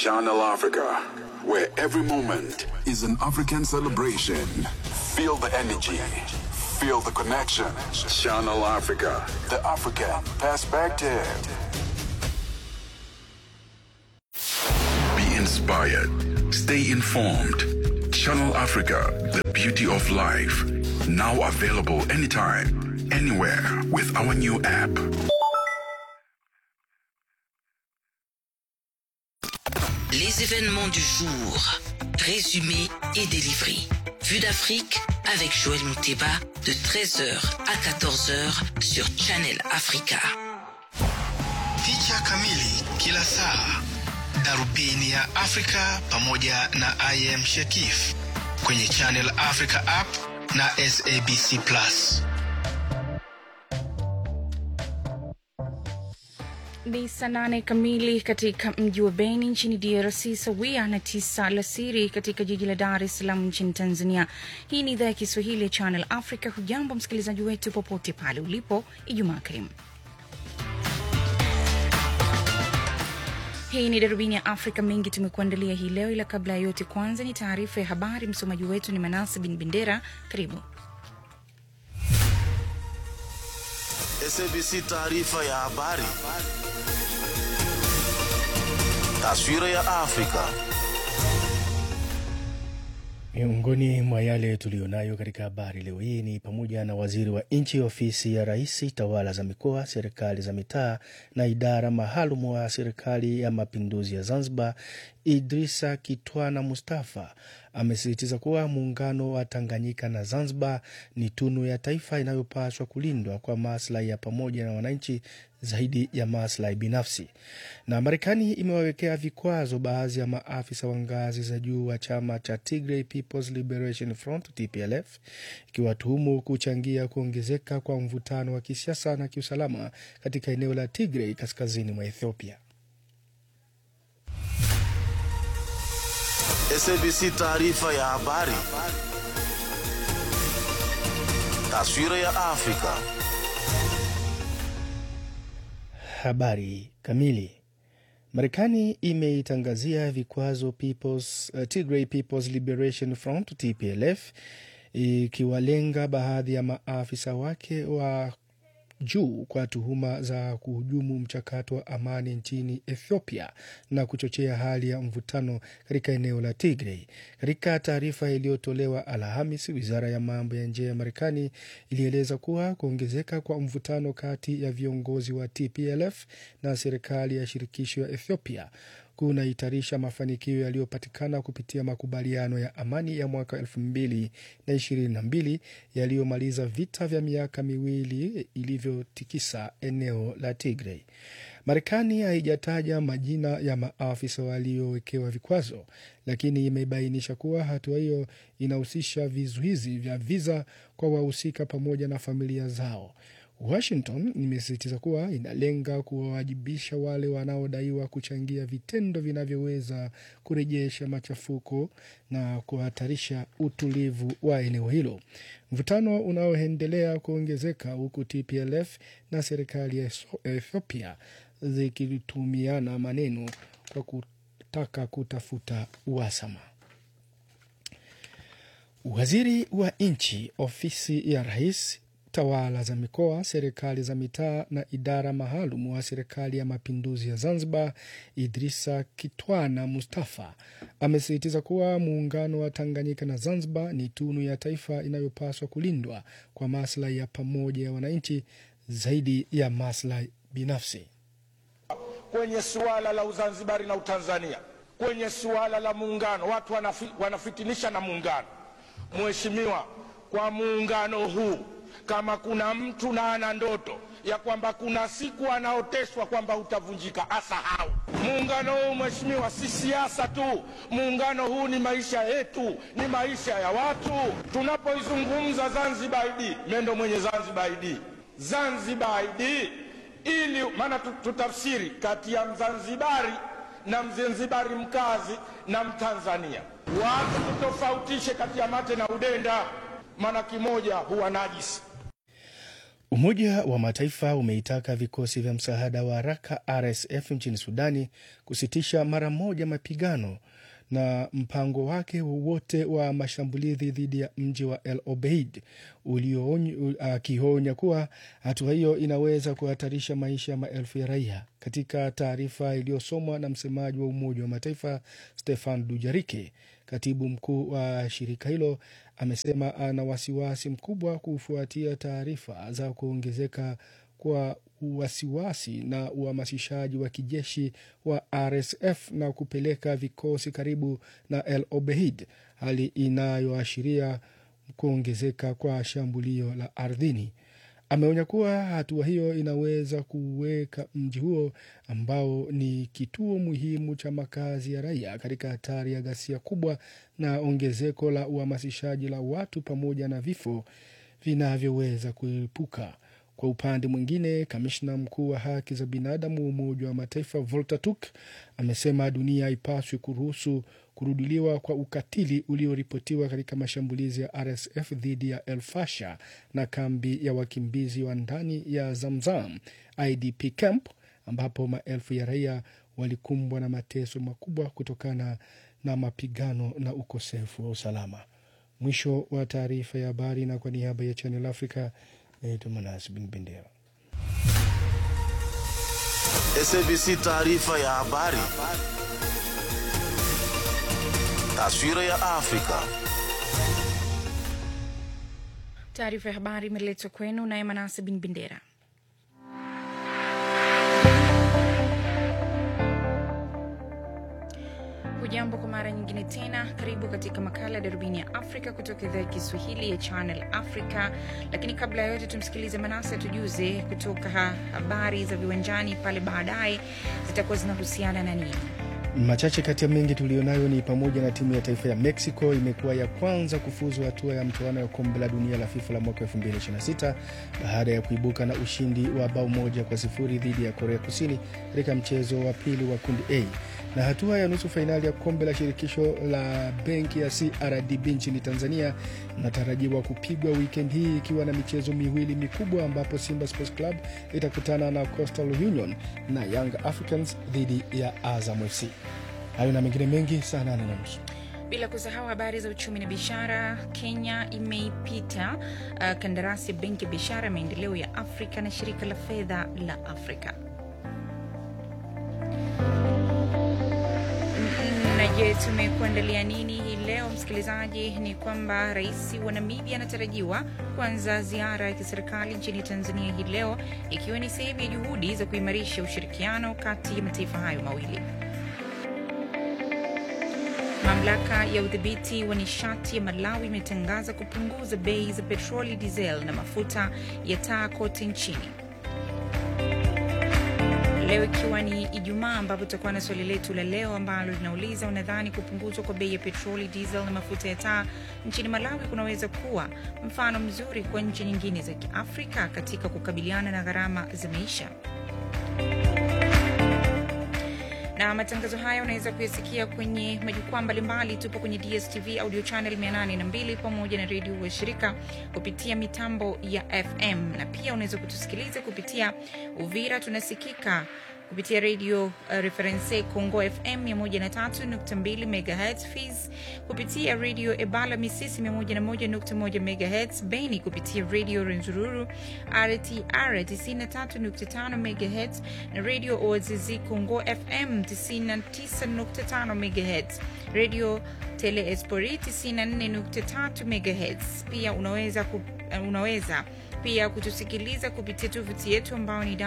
Channel Africa, where every moment is an African celebration. Feel the energy, feel the connection. Channel Africa, the African perspective. Be inspired, stay informed. Channel Africa, the beauty of life. Now available anytime, anywhere with our new app. Les événements du jour, résumés et délivrés. Vue d'Afrique avec Joël Mouteba de 13h à 14h sur Channel Africa. Picha kamili kila saa, darubini ya Afrika pamoja na IM Shekif kwenye Channel Africa app na SABC Plus. Ni saa nane kamili katika mji wa Beni nchini DRC, sawia na tisa alasiri katika jiji la Dar es Salaam nchini Tanzania. Hii ni idhaa ya Kiswahili ya Channel Africa. Hujambo msikilizaji wetu popote pale ulipo, Ijumaa karimu. Hii ni darubini ya Afrika. Mengi tumekuandalia hii leo, ila kabla ya yote, kwanza ni taarifa ya habari. Msomaji wetu ni Manase bin Bendera. Karibu. SABC taarifa ya habari. Taswira ya Afrika. Miongoni mwa yale tuliyonayo katika habari leo hii ni pamoja na waziri wa nchi ofisi ya rais, tawala za mikoa, serikali za mitaa na idara maalum wa serikali ya mapinduzi ya Zanzibar, Idrisa Kitwana Mustafa amesisitiza kuwa muungano wa Tanganyika na Zanzibar ni tunu ya taifa inayopaswa kulindwa kwa maslahi ya pamoja na wananchi zaidi ya maslahi binafsi. Na Marekani imewawekea vikwazo baadhi ya maafisa wa ngazi za juu wa chama cha Tigray People's Liberation Front TPLF, ikiwatuhumu kuchangia kuongezeka kwa mvutano wa kisiasa na kiusalama katika eneo la Tigray kaskazini mwa Ethiopia. SABC taarifa ya habari. Taswira ya Afrika. Habari kamili. Marekani imeitangazia vikwazo People's, uh, Tigray People's Liberation Front TPLF ikiwalenga baadhi ya maafisa wake wa juu kwa tuhuma za kuhujumu mchakato wa amani nchini Ethiopia na kuchochea hali ya mvutano katika eneo la Tigray. Katika taarifa iliyotolewa Alhamis, wizara ya mambo ya nje ya Marekani ilieleza kuwa kuongezeka kwa mvutano kati ya viongozi wa TPLF na serikali ya shirikisho ya Ethiopia kunahitarisha mafanikio yaliyopatikana kupitia makubaliano ya amani ya mwaka elfu mbili na ishirini na mbili yaliyomaliza vita vya miaka miwili ilivyotikisa eneo la Tigray. Marekani haijataja majina ya maafisa waliowekewa vikwazo, lakini imebainisha kuwa hatua hiyo inahusisha vizuizi vya viza kwa wahusika pamoja na familia zao. Washington imesisitiza kuwa inalenga kuwawajibisha wale wanaodaiwa kuchangia vitendo vinavyoweza kurejesha machafuko na kuhatarisha utulivu wa eneo hilo. Mvutano unaoendelea kuongezeka huku TPLF na serikali ya Ethiopia zikitumiana maneno kwa kutaka kutafuta uhasama. Waziri wa nchi ofisi ya rais tawala za mikoa, serikali za mitaa na idara maalum wa serikali ya mapinduzi ya Zanzibar, Idrisa Kitwana Mustafa amesisitiza kuwa muungano wa Tanganyika na Zanzibar ni tunu ya taifa inayopaswa kulindwa kwa maslahi ya pamoja ya wananchi zaidi ya maslahi binafsi. Kwenye suala la Uzanzibari na Utanzania, kwenye suala la muungano, watu wanafi, wanafitinisha na muungano. Mheshimiwa, kwa muungano huu kama kuna mtu na ana ndoto ya kwamba kuna siku anaoteshwa kwamba utavunjika, asahau muungano huu. Mheshimiwa, si siasa tu, muungano huu ni maisha yetu, ni maisha ya watu. Tunapoizungumza Zanzibar ID, mendo mwenye Zanzibar ID, Zanzibar ID ili maana tutafsiri kati ya Mzanzibari na Mzanzibari mkazi na Mtanzania, watu tutofautishe kati ya mate na udenda, maana kimoja huwa najisi. Umoja wa Mataifa umeitaka vikosi vya msaada wa haraka RSF nchini Sudani kusitisha mara moja mapigano na mpango wake wowote wa mashambulizi dhidi ya mji wa El Obeid, akionya kuwa hatua hiyo inaweza kuhatarisha maisha ya maelfu ya raia. Katika taarifa iliyosomwa na msemaji wa Umoja wa Mataifa Stefan Dujarike, katibu mkuu wa shirika hilo amesema ana wasiwasi mkubwa kufuatia taarifa za kuongezeka kwa wasiwasi na uhamasishaji wa kijeshi wa RSF na kupeleka vikosi karibu na El Obeid, hali inayoashiria kuongezeka kwa shambulio la ardhini. Ameonya kuwa hatua hiyo inaweza kuweka mji huo ambao ni kituo muhimu cha makazi ya raia katika hatari ya ghasia kubwa na ongezeko la uhamasishaji la watu pamoja na vifo vinavyoweza kuepuka. Kwa upande mwingine, kamishna mkuu wa haki za binadamu wa Umoja wa Mataifa Volker Turk amesema dunia haipaswi kuruhusu kurudiliwa kwa ukatili ulioripotiwa katika mashambulizi ya RSF dhidi ya El Fasher na kambi ya wakimbizi wa ndani ya Zamzam IDP camp ambapo maelfu ya raia walikumbwa na mateso makubwa kutokana na mapigano na ukosefu wa usalama. Mwisho wa taarifa ya habari, na kwa niaba ya Channel Africa naitwa Manas Bin Bendera. SABC taarifa ya habari. Taswira ya Afrika. Taarifa ya habari imeletwa kwenu naye Manase Bin Bendera. Hujambo kwa mara nyingine tena, karibu katika makala ya darubini ya Afrika kutoka idhaa ya Kiswahili ya Channel Africa. Lakini kabla ya yote, tumsikilize Manase tujuze kutoka ha habari za viwanjani pale baadaye zitakuwa zinahusiana na nini. Machache kati ya mengi tuliyonayo ni pamoja na timu ya taifa ya Mexico imekuwa ya kwanza kufuzu hatua ya mtoano ya kombe la dunia la FIFA la mwaka 2026 baada ya kuibuka na ushindi wa bao moja kwa sifuri dhidi ya Korea Kusini katika mchezo wa pili wa kundi A na hatua ya nusu fainali ya kombe la shirikisho la benki ya CRDB nchini Tanzania inatarajiwa kupigwa wikendi hii ikiwa na michezo miwili mikubwa ambapo Simba Sports Club itakutana na Coastal Union na Young Africans dhidi ya Azam FC. Hayo na mengine mengi saa nane na nusu. Bila kusahau habari za uchumi na biashara. Kenya imeipita uh, kandarasi ya benki ya biashara ya maendeleo ya Afrika na shirika la fedha la Afrika. Na je, tumekuandalia nini hii leo msikilizaji? Ni kwamba rais wa Namibia anatarajiwa kuanza ziara ya kiserikali nchini Tanzania hii leo, ikiwa ni sehemu ya juhudi za kuimarisha ushirikiano kati ya mataifa hayo mawili. Mamlaka ya udhibiti wa nishati ya Malawi imetangaza kupunguza bei za petroli, diesel na mafuta ya taa kote nchini leo ikiwa ni Ijumaa, ambapo tutakuwa na swali letu la leo ambalo linauliza unadhani kupunguzwa kwa bei ya petroli, diesel na mafuta ya taa nchini Malawi kunaweza kuwa mfano mzuri kwa nchi nyingine za Kiafrika katika kukabiliana na gharama za maisha? na matangazo haya unaweza kuyasikia kwenye majukwaa mbalimbali. Tupo kwenye DSTV audio channel 802 pamoja na redio wa shirika kupitia mitambo ya FM, na pia unaweza kutusikiliza kupitia Uvira. Tunasikika kupitia redio uh, Reference Congo FM 103.2 MHz, Fiz kupitia redio Ebala Misisi 101.1 MHz, Beni kupitia redio Renzururu RTR 93.5 MHz na redio Oazizi Congo FM 99.5 MHz, redio Tele Espori 94.3 MHz. Pia unaweza, ku, uh, unaweza pia kutusikiliza kupitia tovuti yetu ambayo ni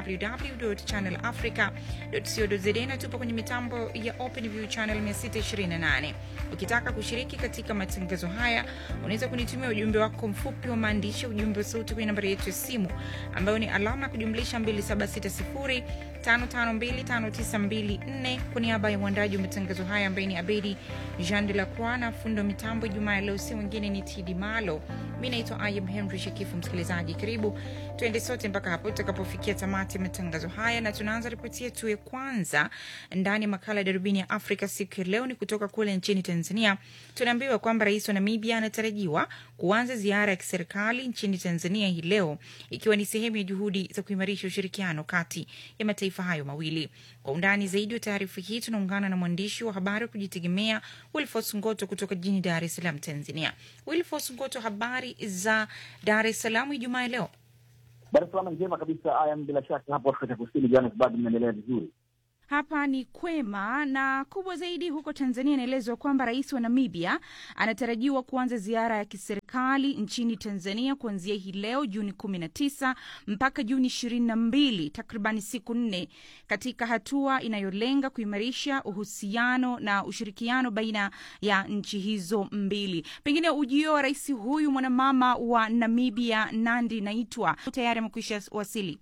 www.channelafrica.co.za na tupo kwenye mitambo ya OpenView channel 628. Ukitaka kushiriki katika matangazo haya, unaweza kunitumia ujumbe wako mfupi wa maandishi, ujumbe wa sauti kwenye nambari yetu ya simu ambayo ni alama ya kujumlisha 552594 kwa niaba ya mwandaji wa matangazo haya ambaye ni Abedi Jean de la Croix na fundo wa mitambo Jumaa ya leo, si mwingine ni Tidi Malo. Mi naitwa Ayam Henry Shekifu. Msikilizaji, karibu tuende sote mpaka hapo tutakapofikia tamati ya matangazo haya, na tunaanza ripoti yetu ya kwanza ndani ya makala ya darubini ya Afrika siku ya leo. Ni kutoka kule nchini Tanzania. Tunaambiwa kwamba rais wa Namibia anatarajiwa kuanza ziara ya kiserikali nchini Tanzania hii leo, ikiwa ni sehemu ya juhudi za kuimarisha ushirikiano kati ya mataifa hayo mawili. Kwa undani zaidi wa taarifa hii tunaungana na mwandishi wa habari wa kujitegemea Wilfos Ngoto kutoka jijini Dar es Salaam, Tanzania. Wilfos Ngoto, habari za Dar es Salaam Ijumaa ya leo? Dar es Salaam njema kabisa. Ayam, bila shaka hapo Afrika Kusini, Johannesburg, mnaendelea vizuri? Hapa ni kwema na kubwa zaidi huko Tanzania. Inaelezwa kwamba rais wa Namibia anatarajiwa kuanza ziara ya kiserikali nchini Tanzania kuanzia hii leo Juni kumi na tisa mpaka Juni ishirini na mbili takribani siku nne, katika hatua inayolenga kuimarisha uhusiano na ushirikiano baina ya nchi hizo mbili. Pengine ujio wa rais huyu mwanamama wa Namibia Nandi Naitwa tayari amekwisha wasili.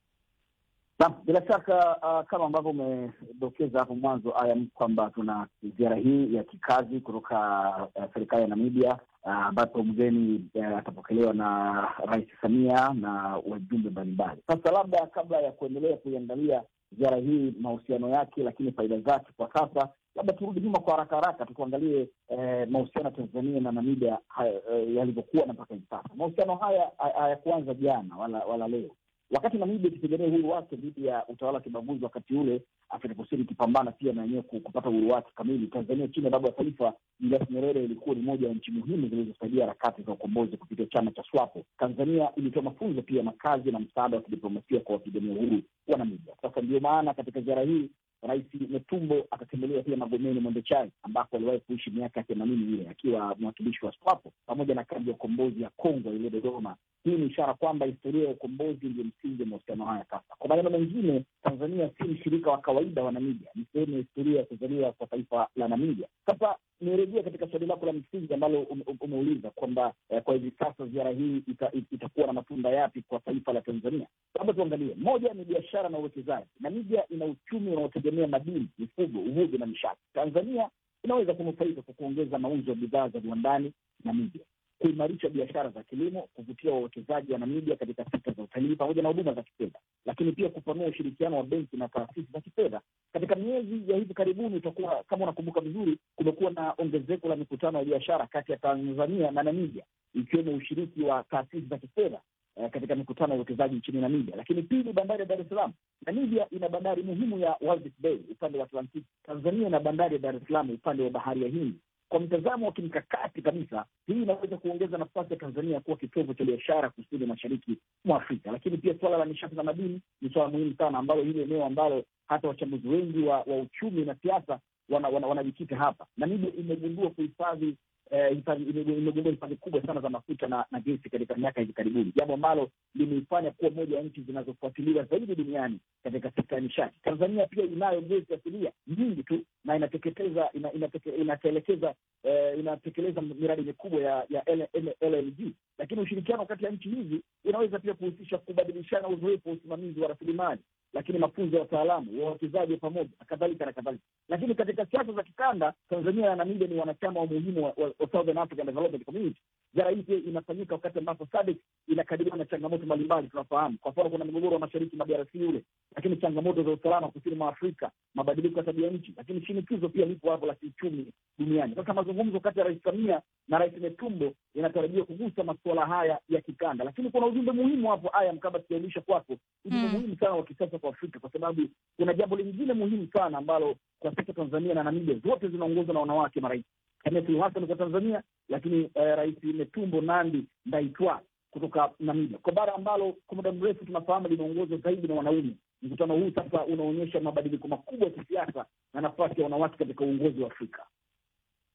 Naam, bila shaka uh, kama ambavyo umedokeza hapo mwanzo aya kwamba tuna ziara hii ya kikazi kutoka uh, serikali ya Namibia ambapo uh, mgeni uh, atapokelewa na Rais Samia na wajumbe mbalimbali. Sasa labda kabla ya kuendelea kuiangalia ziara hii mahusiano yake, lakini faida zake kwa sasa, labda turudi nyuma kwa haraka haraka tukuangalie eh, mahusiano ya Tanzania na Namibia eh, yalivyokuwa na mpaka hivi sasa. Mahusiano haya hayakuanza jana wala, wala leo wakati Namibia ikipigania uhuru wake dhidi ya utawala wa kibaguzi wakati ule, Afrika Kusini ikipambana pia na yenyewe kupata uhuru wake kamili, Tanzania chini ya baba wa taifa Julius Nyerere ilikuwa ni moja ya nchi muhimu zilizosaidia harakati za ukombozi kupitia chama cha SWAPO. Tanzania ilitoa mafunzo pia makazi na msaada wa kidiplomasia kwa wapigania uhuru wa Namibia. Sasa ndio maana katika ziara hii Rais Netumbo atatembelea pia Magomeni Mwembe Chai ambako aliwahi kuishi miaka ya themanini ile akiwa mwakilishi wa SWAPO pamoja na kambi ya ukombozi ya Kongo iliyo Dodoma. Hii ni ishara kwamba historia ya ukombozi ndio msingi wa mahusiano haya. Sasa kwa maneno mengine, Tanzania si mshirika wa kawaida wa Namibia, ni sehemu ya historia ya kuzaliwa kwa taifa la Namibia. Sasa nirejea katika swali lako la msingi ambalo ume, umeuliza kwamba eh, kwa hivi sasa ziara hii ita, itakuwa na matunda yapi kwa taifa la Tanzania. Labda tuangalie, moja ni biashara na uwekezaji. Namibia ina uchumi unaotegemea madini, mifugo, uvuvi na nishati. Tanzania inaweza kunufaika kwa kuongeza mauzo ya bidhaa za viwandani Namibia, kuimarisha biashara za kilimo, kuvutia wawekezaji wa Namibia katika sekta za utalii pamoja na huduma za kifedha, lakini pia kupanua ushirikiano wa benki na taasisi za kifedha. Katika miezi ya hivi karibuni, utakuwa kama unakumbuka vizuri, kumekuwa na ongezeko la mikutano ya biashara kati ya Tanzania na Namibia, ikiwemo ushiriki wa taasisi za kifedha eh, katika mikutano ya uwekezaji nchini Namibia. Lakini pili, bandari ya Dar es Salaam. Namibia ina bandari muhimu ya Walvis Bay upande wa Atlantiki. Tanzania ina bandari ya Dar es Salaam upande wa bahari ya Hindi. Kwa mtazamo wa kimkakati kabisa, hii inaweza kuongeza nafasi ya Tanzania kuwa kitovu cha biashara kusini mashariki mwa Afrika. Lakini pia suala la nishati na madini ni suala muhimu sana, ambalo hili eneo ambalo hata wachambuzi wengi wa, wa uchumi na siasa wanajikita wana, wana hapa. Namibia imegundua kuhifadhi imegundua hifadhi kubwa sana za mafuta na, na gesi katika miaka hivi karibuni, jambo ambalo limeifanya kuwa moja ya nchi zinazofuatiliwa zaidi duniani katika sekta ya nishati. Tanzania pia inayo gesi asilia nyingi tu na inateketeza ina, inateke, inatelekeza eh, inatekeleza miradi mikubwa ya ya LNG, lakini ushirikiano kati ya nchi hizi unaweza pia kuhusisha kubadilishana uzoefu wa usimamizi wa rasilimali lakini mafunzo ya wataalamu wawekezaji wa pamoja na kadhalika na kadhalika. Lakini katika siasa za kikanda, Tanzania na Namibia ni wanachama wa muhimu wa, wa, wa Southern African Development Community. Ziara hii pia inafanyika wakati ambapo SADC inakabiliwa na changamoto mbalimbali. Tunafahamu kwa mfano, kuna mgogoro wa mashariki mwa DRC ule, lakini changamoto za usalama kusini mwa Afrika, mabadiliko ya tabia nchi, lakini shinikizo pia lipo hapo la kiuchumi duniani. Sasa mazungumzo kati ya Rais Samia na Rais Netumbo inatarajiwa kugusa masuala haya ya kikanda, lakini kuna ujumbe muhimu hapo, aya mkaba siaulisha kwako, ujumbe mm. muhimu sana wa kisasa kwa Afrika, kwa sababu kuna jambo lingine muhimu sana ambalo kwa sasa Tanzania na Namibia zote zinaongozwa na wanawake marais. Samia Suluhu Hassan kwa Tanzania, lakini eh, Rais Netumbo Nandi Ndaitwah kutoka Namibia, kwa bara ambalo kwa muda mrefu tunafahamu limeongozwa zaidi na wanaume. Mkutano huu sasa unaonyesha mabadiliko makubwa ya kisiasa na nafasi ya wanawake katika uongozi wa Afrika.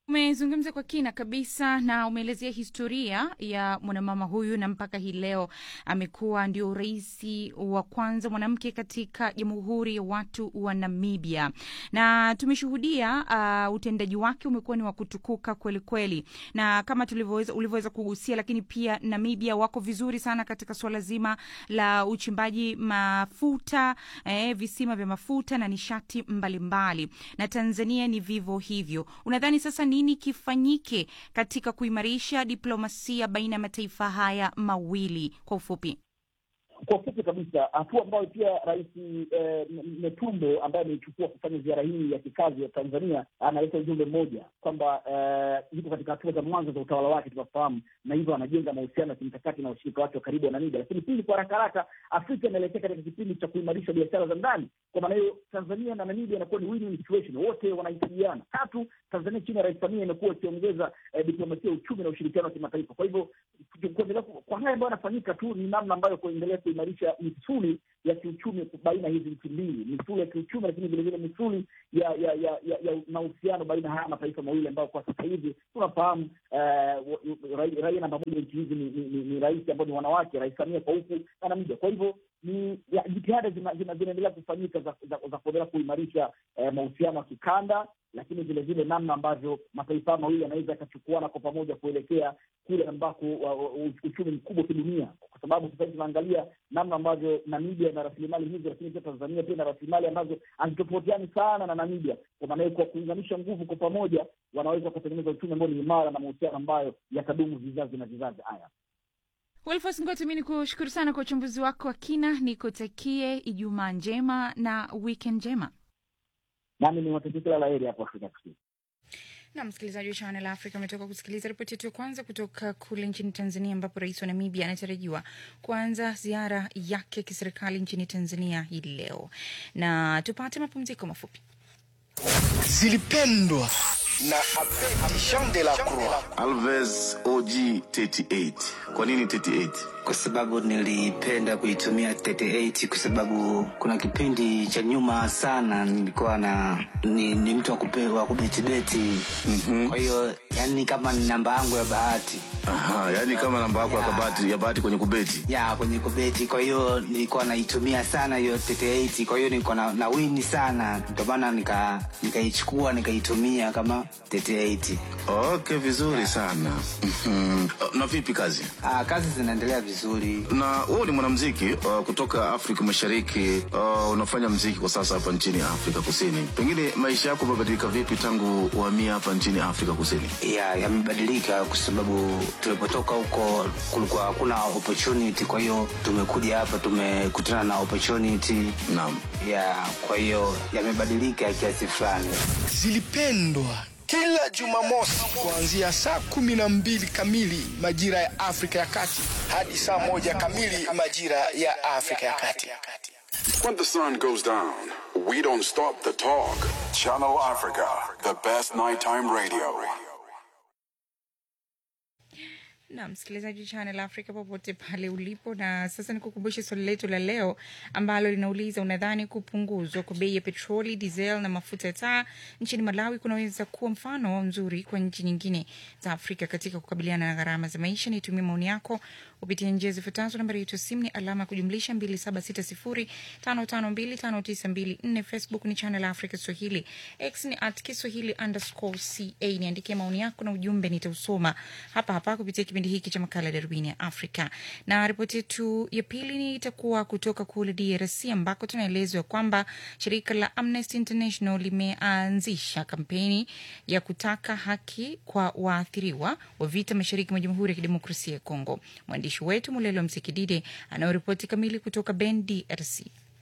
Umezungumza kwa kina kabisa na umeelezea historia ya mwanamama huyu, na mpaka hii leo amekuwa ndio rais wa kwanza mwanamke katika Jamhuri ya Watu wa Namibia, na tumeshuhudia uh, utendaji wake umekuwa ni wa kutukuka kweli kweli, na kama tulivyoweza ulivyoweza kugusia, lakini pia Namibia wako vizuri sana katika suala zima la uchimbaji mafuta eh, visima vya mafuta na nishati mbalimbali mbali. Na Tanzania ni vivyo hivyo. Unadhani sasa nini kifanyike katika kuimarisha diplomasia baina ya mataifa haya mawili kwa ufupi? Kwa ufupi kabisa, hatua ambayo pia Rais eh, Netumbo ambaye ameichukua kufanya ziara hii ya kikazi ya Tanzania analeta ujumbe mmoja kwamba eh, yuko katika hatua za mwanzo za utawala wake, tunafahamu, na hivyo anajenga mahusiano ya kimkakati na washirika wake wa karibu wa Namibia. Lakini pili, kwa haraka haraka, Afrika inaelekea katika kipindi cha kuimarisha biashara za ndani. Kwa maana hiyo, Tanzania na Namibia inakuwa ni win-win situation, wote wanahitajiana. Tatu, Tanzania chini ya Rais Samia imekuwa ikiongeza eh, diplomasia ya uchumi na ushirikiano wa kimataifa. Kwa hivyo kuendelea kwa haya ambayo yanafanyika tu ni namna ambayo kuendelea kuimarisha misuli ya kiuchumi baina ya hizi nchi mbili, misuli ya kiuchumi, lakini vilevile misuli ya ya ya ya, ya mahusiano baina ya haya mataifa mawili ambayo kwa sasa hivi tunafahamu uh, raia namba moja nchi hizi ni, ni, ni, ni rais ambao ni wanawake, Rais Samia kwa huku na Namibia. Kwa hivyo ni jitihada zinaendelea kufanyika za, za, za kuendelea kuimarisha eh, mahusiano ya kikanda lakini vile vile namna ambavyo mataifa mawili yanaweza yakachukuana kwa pamoja kuelekea kule ambako uchumi mkubwa kidunia, kwa sababu sasa hivi tunaangalia namna ambavyo Namibia ina rasilimali hizo, lakini pia Tanzania pia ina rasilimali ambazo hazitofautiani sana na Namibia. Kwa maana hiyo, kwa kuunganisha nguvu kwa pamoja, wanaweza kutengeneza uchumi ambao ni imara na mahusiano ambayo yatadumu vizazi na vizazi. Haya, Wilfos Ngoti, mi ni kushukuru sana kwa uchambuzi wako wa kina, nikutakie Ijumaa njema na weekend njema nami ni watakia kila la heri hapo Afrika Kusini. Na msikilizaji wa Channel Africa ametoka kusikiliza ripoti yetu ya kwanza kutoka kule nchini Tanzania, ambapo rais wa Namibia anatarajiwa kuanza ziara yake kiserikali nchini Tanzania hii leo, na tupate mapumziko mafupi. Zilipendwa na Jean de la Croix. Alves OG 38. Kwa nini 38? Kwa sababu nilipenda kuitumia 38 kwa sababu kuna kipindi cha nyuma sana nilikuwa na ni, ni mtu wa kupewa kubetibeti. Mm-hmm. Kwa hiyo yani kama ni namba yangu ya bahati. Aha, yani kama namba yako ya kabati ya bahati kwenye kubeti. Ya, kwenye kubeti. Kwa hiyo nilikuwa naitumia sana hiyo 38. Kwa hiyo nilikuwa na, na wini sana. Ndio maana nika nikaichukua nikaitumia kama 38. Okay, vizuri sana. Mhm. Na vipi kazi? Ah, kazi zinaendelea vizuri. Na wewe ni mwanamuziki uh, kutoka Afrika Mashariki. Uh, unafanya muziki kwa sasa hapa nchini Afrika Kusini. Pengine maisha yako yamebadilika vipi tangu uhamia hapa nchini Afrika Kusini? Ya, yamebadilika kwa sababu tulipotoka huko kulikuwa hakuna opportunity, kwa hiyo tumekuja hapa tumekutana na opportunity. Naam. Ya, kwa hiyo yamebadilika kiasi fulani. Zilipendwa kila Jumamosi kuanzia saa kumi na mbili kamili majira ya Afrika ya Kati hadi saa moja kamili majira ya Afrika ya Kati. When the sun goes down, we don't stop the talk. Channel Africa, the best nighttime radio. na msikilizaji wa Channel Africa popote pale ulipo. Na sasa nikukumbushe swali letu la leo ambalo linauliza, unadhani kupunguzwa kwa bei ya petroli, diesel na mafuta ya taa nchini Malawi kunaweza kuwa mfano mzuri kwa nchi nyingine za Afrika katika kukabiliana na gharama za maisha? Nitumie maoni yako kupitia njia zifuatazo. Nambari yetu ya simu ni alama ya kujumlisha 276055259254. Facebook ni Channel Africa Swahili, X ni at Kiswahili underscore ca. Niandikie maoni yako na ujumbe, nitausoma hapa hapa kupitia kipindi hiki cha makala Darubini ya Afrika. Na ripoti yetu ya pili ni itakuwa kutoka kule DRC ambako tunaelezwa kwamba shirika la Amnesty International limeanzisha kampeni ya kutaka haki kwa waathiriwa wa vita mashariki mwa Jamhuri ya Kidemokrasia ya Kongo. Mwandishi wetu Mulelo Msikidide anayoripoti kamili kutoka Ben, DRC.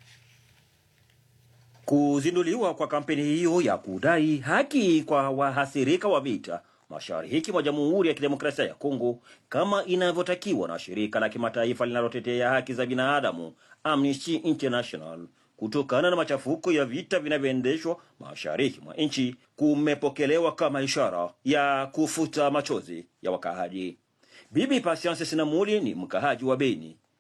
Kuzinduliwa kwa kampeni hiyo ya kudai haki kwa wahasirika wa vita mashariki mwa Jamhuri ya Kidemokrasia ya Kongo kama inavyotakiwa na shirika la kimataifa linalotetea haki za binadamu Amnesty International kutokana na machafuko ya vita vinavyoendeshwa mashariki mwa nchi kumepokelewa kama ishara ya kufuta machozi ya wakaaji. Bibi Patience Sinamuli ni mkaaji wa Beni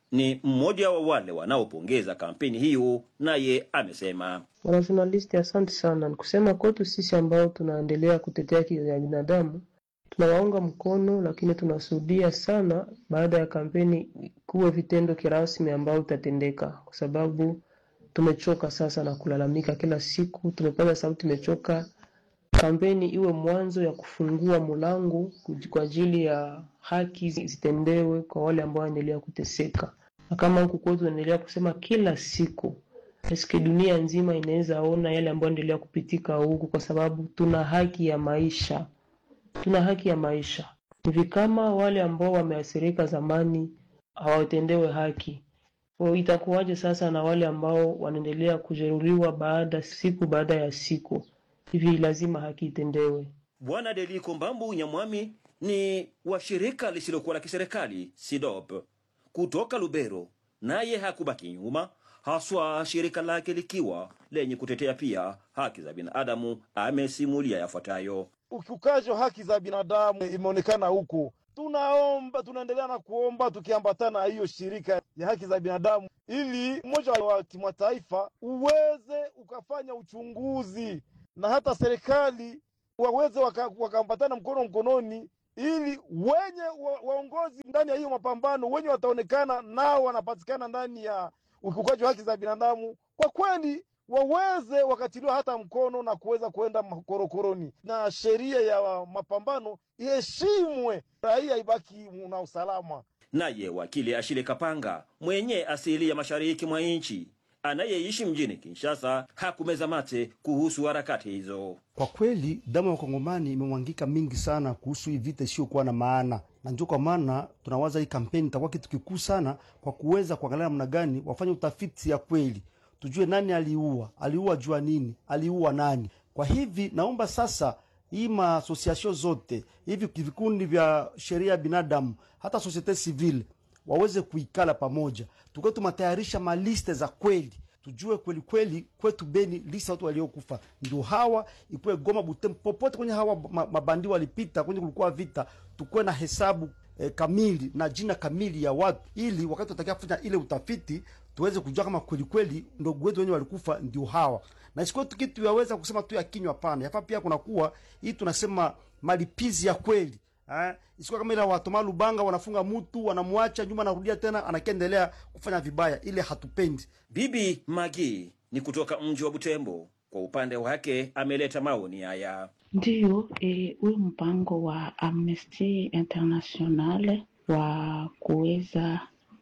ni mmoja wa wale wanaopongeza kampeni hiyo, naye amesema Wanajurnalisti, asante sana. Ni kusema kwetu sisi ambao tunaendelea kutetea haki za binadamu tunawaunga mkono, lakini tunasudia sana baada ya kampeni kuwe vitendo kirasmi ambao utatendeka, kwa sababu tumechoka sasa na kulalamika kila siku. Tumepaza sauti, tumechoka. Kampeni iwe mwanzo ya kufungua mlango kwa ajili ya haki zitendewe kwa wale ambao wanaendelea kuteseka, na kama huku kwetu tunaendelea kusema kila siku eske dunia nzima inaweza ona yale ambayo endelea kupitika huku, kwa sababu tuna haki ya maisha, tuna haki ya maisha. Hivi kama wale ambao wameathirika zamani hawatendewe haki, kwa itakuwaje sasa na wale ambao wanaendelea kujeruhiwa baada siku baada ya siku? Hivi lazima haki itendewe. Bwana Deliko Mbambu Nyamwami ni wa shirika lisilokuwa la kiserikali SIDOP kutoka Lubero, naye hakubaki nyuma, haswa shirika lake likiwa lenye kutetea pia haki za binadamu. Amesimulia yafuatayo. Ukiukaji wa haki za binadamu imeonekana huku. Tunaomba, tunaendelea na kuomba tukiambatana na hiyo shirika ya haki za binadamu, ili umoja wa kimataifa uweze ukafanya uchunguzi na hata serikali waweze wakaambatana waka mkono mkononi, ili wenye wa, waongozi ndani ya hiyo mapambano wenye wataonekana nao wanapatikana ndani ya ukiukaji wa haki za binadamu, kwa kweli waweze wakatiliwa hata mkono na kuweza kuenda makorokoroni, na sheria ya mapambano iheshimwe, raia ibaki na usalama. Naye wakili Ashile Kapanga mwenye asili ya mashariki mwa nchi anayeishi mjini Kinshasa hakumeza mate kuhusu harakati hizo. Kwa kweli damu ya wakongomani imemwangika mingi sana kuhusu hii vita isiyokuwa na maana, na ndio kwa maana tunawaza hii kampeni itakuwa kitu kikuu sana kwa kuweza kuangalia namna gani wafanye utafiti ya kweli, tujue nani aliua, aliua jua nini, aliua nani. Kwa hivi naomba sasa hii maasosiasio zote hivi vikundi vya sheria ya binadamu hata societe civile waweze kuikala pamoja, tukiwa tumatayarisha maliste za kweli, tujue kweli kweli kwetu Beni lista watu waliokufa ndio hawa, ikuwe Goma, Butembo, popote kwenye hawa mabandi walipita kwenye kulikuwa vita, tukuwe na hesabu eh, kamili na jina kamili ya watu, ili wakati tutakia kufanya ile utafiti tuweze kujua kama kweli kweli ndugu wetu wenye walikufa ndio hawa, na isikuwe tu kitu yaweza kusema tu ya kinywa. Hapana, yafaa pia kunakuwa hii tunasema malipizi ya kweli Eh, isikuwa kama ile watoma Lubanga wanafunga mtu wanamwacha nyuma, anarudia tena anakiendelea kufanya vibaya, ile hatupendi. Bibi Magi ni kutoka mji wa Butembo, kwa upande wake ameleta maoni haya. Ndiyo, huyu e, mpango wa Amnesty International wa kuweza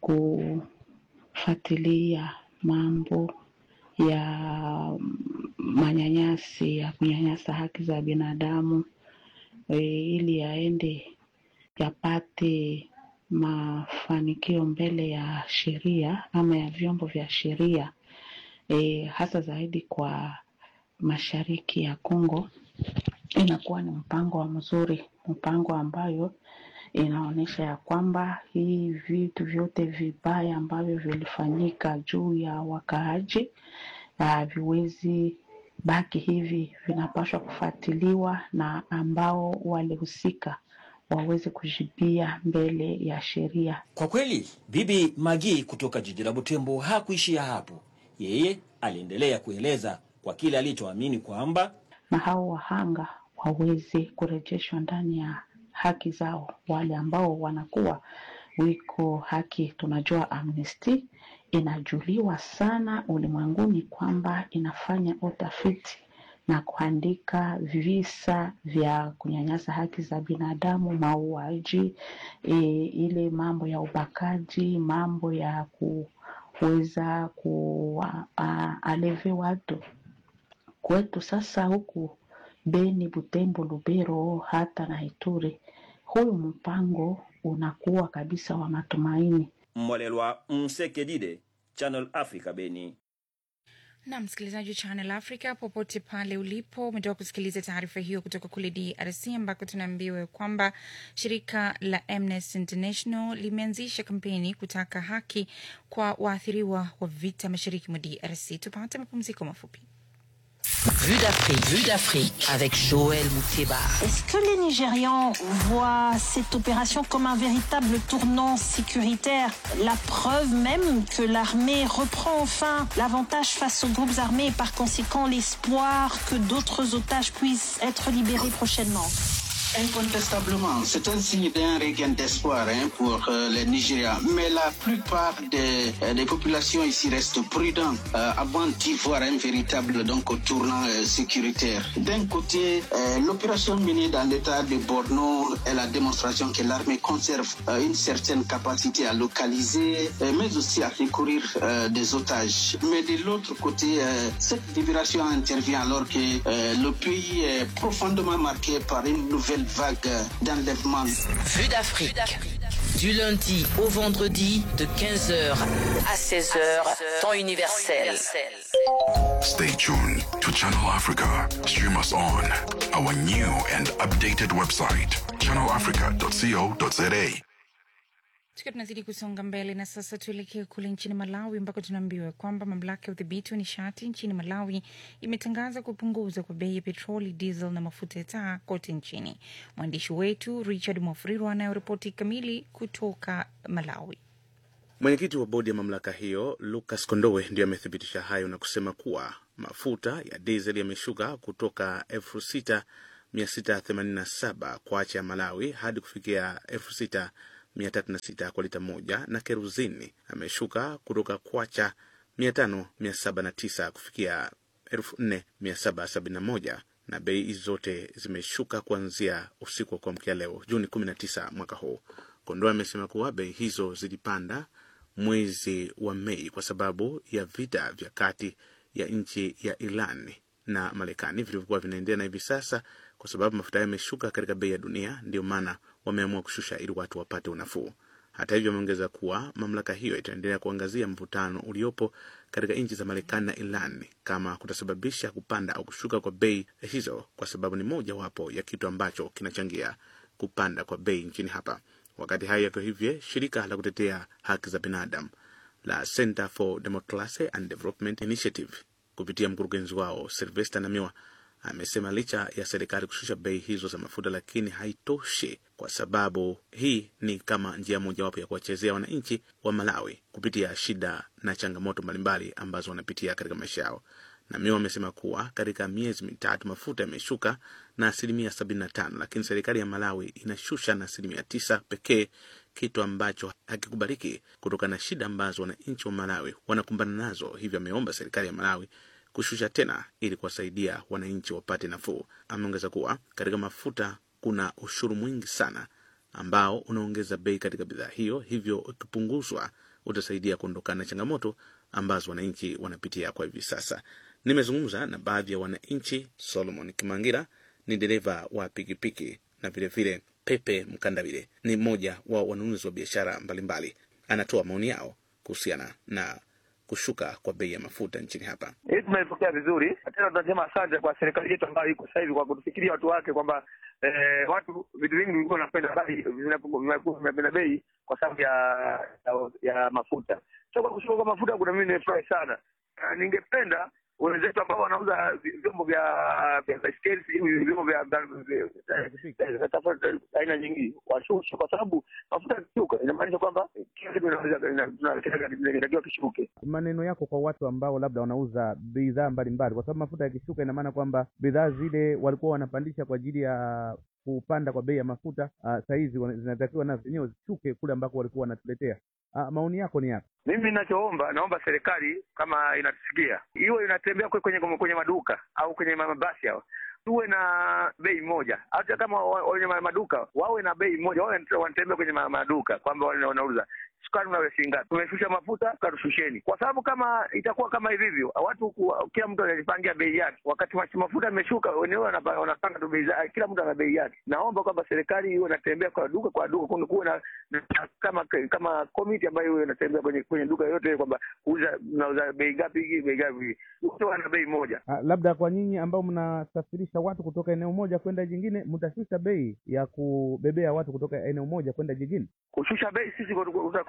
kufuatilia mambo ya manyanyasi ya kunyanyasa haki za binadamu E, ili yaende yapate mafanikio mbele ya sheria ama ya vyombo vya sheria e, hasa zaidi kwa mashariki ya Kongo, inakuwa ni mpango wa mzuri, mpango ambayo inaonyesha ya kwamba hii vitu vyote vibaya ambavyo vilifanyika juu ya wakaaji haviwezi baki hivi, vinapaswa kufuatiliwa na ambao walihusika waweze kujibia mbele ya sheria. Kwa kweli, Bibi Magi kutoka jiji la Butembo hakuishia hapo. Yeye aliendelea kueleza kwa kile alichoamini kwamba na hao wahanga waweze kurejeshwa ndani ya haki zao, wale ambao wanakuwa wiko haki. Tunajua Amnesty inajuliwa sana ulimwenguni kwamba inafanya utafiti na kuandika visa vya kunyanyasa haki za binadamu, mauaji, e, ile mambo ya ubakaji, mambo ya kuweza kualeve watu kwetu. Sasa huku Beni, Butembo, Lubero hata na Ituri, huyu mpango unakuwa kabisa wa matumaini. Mwalelwa Msekedide, Channel Africa, Beni. na msikilizaji wa Channel Africa popote pale ulipo, umetoka kusikiliza taarifa hiyo kutoka kule DRC ambako tunaambiwa kwamba shirika la Amnesty International limeanzisha kampeni kutaka haki kwa waathiriwa wa vita mashariki mwa DRC. Tupate mapumziko mafupi. Vue d'Afrique, Vue d'Afrique avec Joël Mouteba. Est-ce que les Nigérians voient cette opération comme un véritable tournant sécuritaire La preuve même que l'armée reprend enfin l'avantage face aux groupes armés et par conséquent l'espoir que d'autres otages puissent être libérés prochainement. Incontestablement, c'est un signe d'un regain d'espoir hein, pour euh, les Nigériens. Mais la plupart des, euh, des populations ici restent prudentes euh, avant d'y voir un véritable donc, tournant euh, sécuritaire. D'un côté, euh, l'opération menée dans l'état de Borno est la démonstration que l'armée conserve euh, une certaine capacité à localiser, euh, mais aussi à secourir euh, des otages. Mais de l'autre côté, euh, cette libération intervient alors que euh, le pays est profondément marqué par une nouvelle vague d'enlèvement. Vue d'Afrique. Du lundi au vendredi de 15h à 16h, temps universel. Stay tuned to Channel Africa. Stream us on our new and updated website, channelafrica.co.za. Tukiwa tunazidi kusonga mbele na sasa tuelekee kule nchini Malawi ambako tunaambiwa kwamba mamlaka ya udhibiti wa nishati nchini Malawi imetangaza kupunguza kwa bei ya petroli, diesel na mafuta ya taa kote nchini. Mwandishi wetu Richard Mwafuriro anayoripoti kamili kutoka Malawi. Mwenyekiti wa bodi ya mamlaka hiyo Lucas Kondowe ndio amethibitisha hayo na kusema kuwa mafuta ya diesel yameshuka kutoka elfu sita mia sita themanini na saba kwa acha ya Malawi hadi kufikia elfu sita mia tatu na sita kwa lita moja na keruzini ameshuka kutoka kwacha mia tano mia saba na tisa kufikia elfu nne mia saba sabini na moja na bei hizi zote zimeshuka kuanzia usiku wa kuamkia leo Juni 19 mwaka huu. Kondoa amesema kuwa bei hizo zilipanda mwezi wa Mei kwa sababu ya vita vya kati ya nchi ya Iran na Marekani vilivyokuwa vinaendelea, na hivi sasa kwa sababu mafuta hayo yameshuka katika bei ya dunia, ndio maana wameamua kushusha ili watu wapate unafuu. Hata hivyo, ameongeza kuwa mamlaka hiyo itaendelea kuangazia mvutano uliopo katika nchi za Marekani na Iran kama kutasababisha kupanda au kushuka kwa bei hizo, kwa sababu ni mojawapo ya kitu ambacho kinachangia kupanda kwa bei nchini hapa. Wakati hayo yakiwa hivyo, shirika la kutetea haki za binadamu la Center for Democracy and Development Initiative kupitia mkurugenzi wao Sylvester Namiwa amesema licha ya serikali kushusha bei hizo za mafuta, lakini haitoshi, kwa sababu hii ni kama njia mojawapo ya kuwachezea wananchi wa Malawi kupitia shida na changamoto mbalimbali ambazo wanapitia katika maisha yao. Namiwa amesema kuwa katika miezi mitatu mafuta yameshuka na asilimia sabini na tano, lakini serikali ya Malawi inashusha na asilimia tisa pekee, kitu ambacho hakikubaliki kutokana na shida ambazo wananchi wa Malawi wanakumbana nazo. Hivyo ameomba serikali ya Malawi kushusha tena ili kuwasaidia wananchi wapate nafuu. Ameongeza kuwa katika mafuta kuna ushuru mwingi sana ambao unaongeza bei katika bidhaa hiyo, hivyo ukipunguzwa utasaidia kuondokana na changamoto ambazo wananchi wanapitia kwa hivi sasa. Nimezungumza na baadhi ya wananchi. Solomon Kimangira ni dereva wa pikipiki na vilevile Pepe Mkandavile ni mmoja wa wanunuzi wa biashara mbalimbali. Anatoa maoni yao kuhusiana na kushuka kwa bei ya mafuta nchini hapa. Hii tumeipokea vizuri, tena tunasema asante kwa serikali yetu ambayo iko sasa hivi kwa kutufikiria watu wake kwamba eh, watu vitu vingi vilikuwa vinapenda bei vinapenda bei kwa sababu ya, ya ya mafuta. So kwa kushuka kwa mafuta, kuna mimi nimefurahi sana. Uh, ningependa wenzetu ambao wanauza vyombo vya vya baiskeli sijui vyombo vya aina nyingi washushe, kwa sababu mafuta yakishuka inamaanisha kwamba kila kitu inatakiwa kishuke. Maneno yako kwa watu ambao labda wanauza bidhaa mbalimbali, kwa sababu mafuta yakishuka, ina maana kwamba bidhaa zile walikuwa wanapandisha kwa ajili ya kupanda kwa bei ya mafuta, uh, sahizi zinatakiwa nazo zenyewe zishuke kule ambako walikuwa wanatuletea. Uh, maoni yako ni yapi? Mimi ninachoomba, naomba serikali kama inatusikia, iwe inatembea kwenye kwenye maduka au kwenye mabasi hao tuwe na bei moja, hata kama wenye maduka wawe na bei moja, wawe wanatembea kwenye maduka kwamba wanauza sukari unawe shilingi ngapi, tumeshusha mafuta tukatushusheni, kwa sababu kama itakuwa kama hivi hivyo, watu kila mtu anajipangia bei yake. Wakati mafuta yameshuka, wenyewe wanapanga tu bei zake, kila mtu ana bei yake. Naomba kwamba serikali iwe inatembea kwa duka kwa duka, kuwe na kama kama komiti ambayo iwe inatembea kwenye kwenye duka yote, kwamba kuuza mnauza bei gapi hii bei gapi, wote wana bei moja. Uh, labda kwa nyinyi ambao mnasafirisha watu kutoka eneo moja kwenda jingine, mtashusha bei ya kubebea watu kutoka eneo moja kwenda jingine? Kushusha bei sisi kutakuwa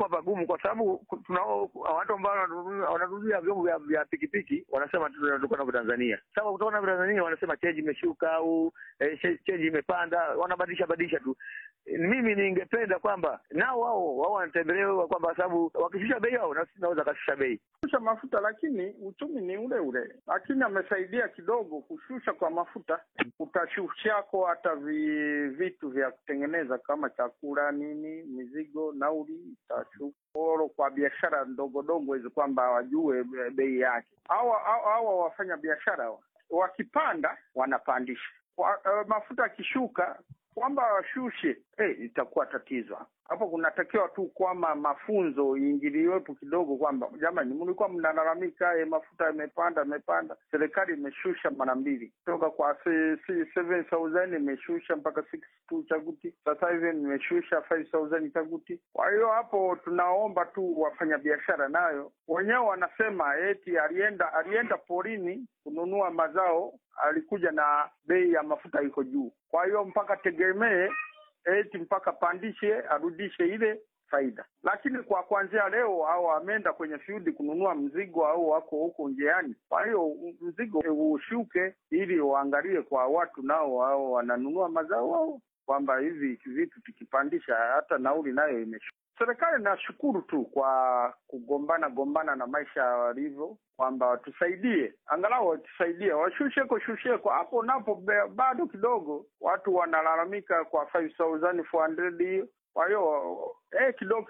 inakuwa pagumu, kwa sababu tunao watu ambao wananunua- wananunulia vyombo vya, vya pikipiki wanasema tu tunatoka navyo Tanzania. Sasa kutoka navyo Tanzania wanasema cheji imeshuka au eh, che- cheji imepanda, wanabadilisha badilisha tu. Mimi ningependa kwamba nao wao wao wanatembelewa kwamba kwa sababu wakishusha bei wao na sisi tunaweza kashusha bei. kushusha mafuta, lakini uchumi ni ule ule, lakini amesaidia kidogo kushusha kwa mafuta. Utashushako hata vi, vitu vya kutengeneza kama chakula nini, mizigo, nauli itashuka oro kwa biashara ndogo ndogo hizi, kwamba wajue be- bei yake. Hawa hawa- hawa wafanya biashara hawa, wakipanda wanapandisha kwa, uh, mafuta akishuka kwamba washushe eh, itakuwa tatizo hapo. Kunatakiwa tu kwamba mafunzo iingiliwepo kidogo, kwamba jamani, mlikuwa mnalalamika eh, mafuta yamepanda yamepanda, serikali imeshusha mara mbili kutoka kwa se- se- 7000 imeshusha mpaka 62 chaguti, sasa hivi nimeshusha 5000 chaguti. Kwa hiyo hapo tunaomba tu wafanyabiashara nayo wenyewe wanasema eti alienda alienda porini kununua mazao, alikuja na bei ya mafuta iko juu, kwa hiyo mpaka tegemee eti mpaka pandishe arudishe ile faida. Lakini kwa kuanzia leo au ameenda kwenye field kununua mzigo au wako huko njiani, kwa hiyo mzigo ushuke, ili waangalie kwa watu nao wao wananunua mazao ao kwamba hivi vitu tukipandisha hata nauli nayo imeshuka. Serikali nashukuru tu kwa kugombana gombana na maisha walivyo, kwamba watusaidie, angalau watusaidie, washusheko shusheko hapo napo, be- bado kidogo watu wanalalamika kwa 5400 hiyo. Kwa hiyo eh, kidogo